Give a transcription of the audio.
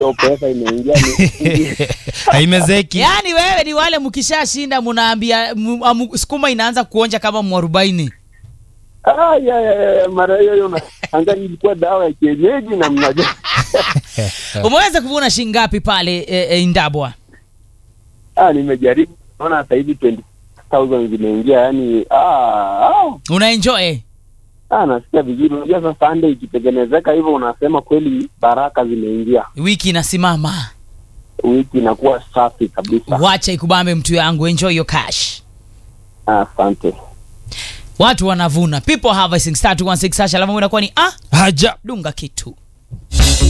hiyo pesa imeingia ni haimezeki yaani wewe ni wale mkishashinda munaambia mu- amu- sukuma inaanza kuonja kama mwarobaini Ah, ya, ya, ya, mara hiyo hiyo na- anga ilikuwa dawa ya kienyeji na mnaja umeweza kuvuna shilingi ngapi pale e, e, indabwa ah, nimejaribu naona sasa hivi 20000 zimeingia yani ah, ah, unaenjoy ah, nasikia vizuri unajua sasa Sunday ikitengenezeka hivyo unasema kweli baraka zimeingia wiki inasimama wiki inakuwa safi kabisa wacha ikubambe mtu yangu enjoy your cash Ah, asante watu wanavuna people harvesting star 216 hash alama inakuwa ni ah haja dunga kitu